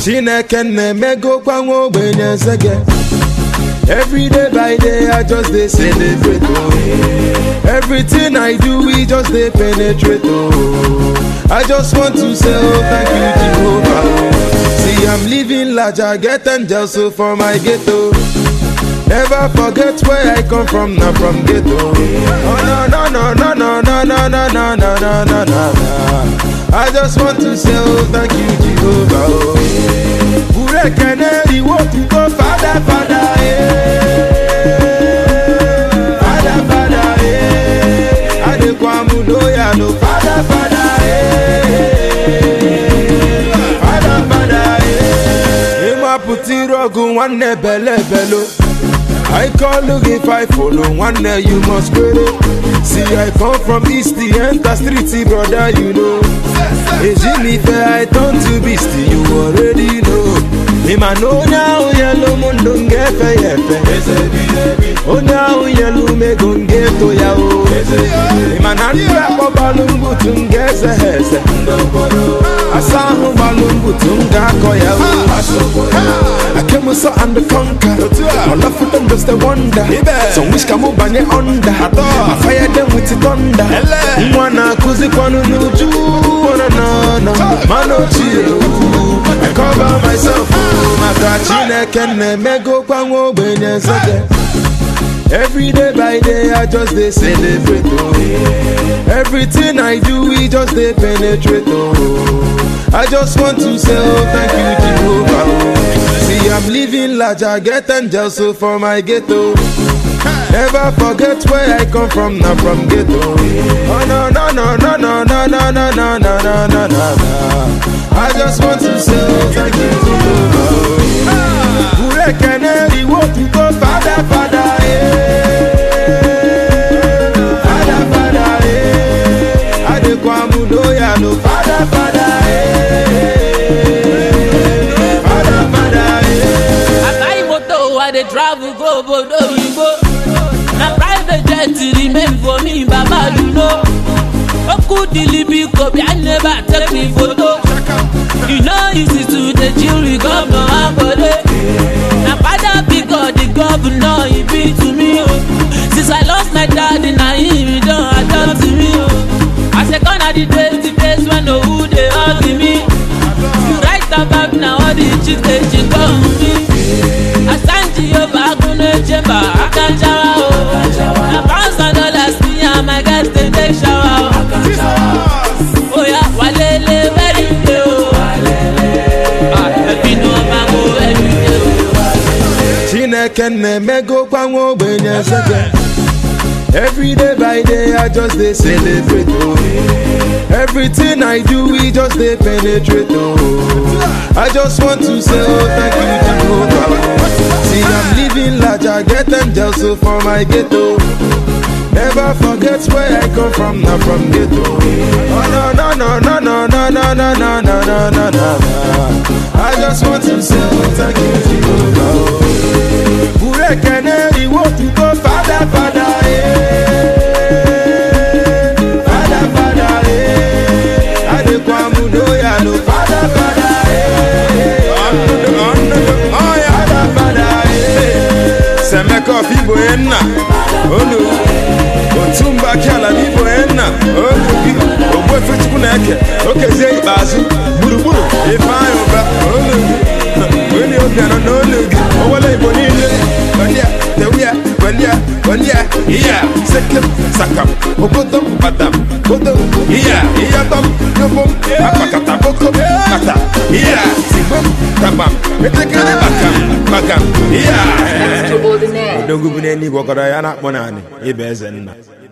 chineke na-emegokwa nwa ogbenye nsege every day by day i just dey celebrate oh everything i do we just dey penetrate oh i just want to say oh thank you jehovah oh see i'm living large i get angels so for my ghetto never forget where i come from na from ghetto oh no no no no no no no no no no no no no i just want to say oh thank you jehovah oh burekene iwo tuto fada fada eh fada fada eh adekwamu loya no fada fada eh fada fada eh ịmapụta iru ọgụ nwanne bele belo I call look if I follow one day you must quit See I come from east the enter street brother you know Ejimi fair I turn to beast you already know Me man know now yellow mundo ngefe yefe Ona yellow me gonge to ya o Me man andi akọ balungu tungeze heze Asahu balungu tunga ko ya o I came so and the conquer All of them just a wonder Some wish can move banye under I fire them with the thunder Mwana kuzi kwanu nuju Wana na na Mano chiyo I cover myself Maka chineke na-emego kwa nwa ogbenye nsege Every day by day I just dey celebrate oh Everything I do we just dey penetrate oh I just want to say oh thank you Jehovah oh See I'm living large I get angels so for my ghetto Never forget where I come from na from ghetto Oh no no no no no no no no no no no no no I just want to say oh thank you Jehovah oh Burekene iwo tuto fada fada eh Fada fada eh Adekwamu loya no fada fada eh Fada fada eh I buy motor, I dey travel go obodo oyibo. Na private jet remain for me, baba you know. Oku dilibi kobi, I never take me photo. You know easy to dey chill with governor Akode. Na father big God, the governor he be to me o. Since I lost my daddy, na him he don adopt me o. I say gonna the days, the days when no who dey hug me. You write about now all the chicks dey chick on me. Asanji Yoba Agunle Chamber, Akanjawa o. Na pounds and dollars me and my guys dey take shower o. Oya walele very day o. Ah, Ẹbí ni wọ́n máa mú ẹbí dé o. Chineke na-emego kwa nwa ogbenye nsege Every day by day I just dey celebrate oh Everything I do we just dey penetrate oh I just want to say oh thank you Jehovah See I'm living large I get angels so for my ghetto Never forget where I come from na from ghetto Oh no no no no no no no no no no no no no I just want to say oh thank you Jehovah oh Burekene iwo tuto fada fada eh Fada fada eh Adekwamu loya no fada fada eh Fada fada eh Semeko fibo enna Olu Otumba kiala fibo enna Olu gi Ogwe fechukwu na-eke Okezie ikpeazụ Gburugburu Ifeanyị ụba Olu gi Onye obi anọ n'olu gị Owele Igbo niile Gbandia Tewia Gbandia Gbandia Iya Sekem Sakam Ogodom Badam Godom Iya Iyatom Yobom Akpakata Bokom Kata Iya Sigbom Tabam Metekele Bakam Bakam Iya Extraordinaire. odogwu bụ n'eluigwe ọkọrọ ya na-akpọ naanị ịba eze nna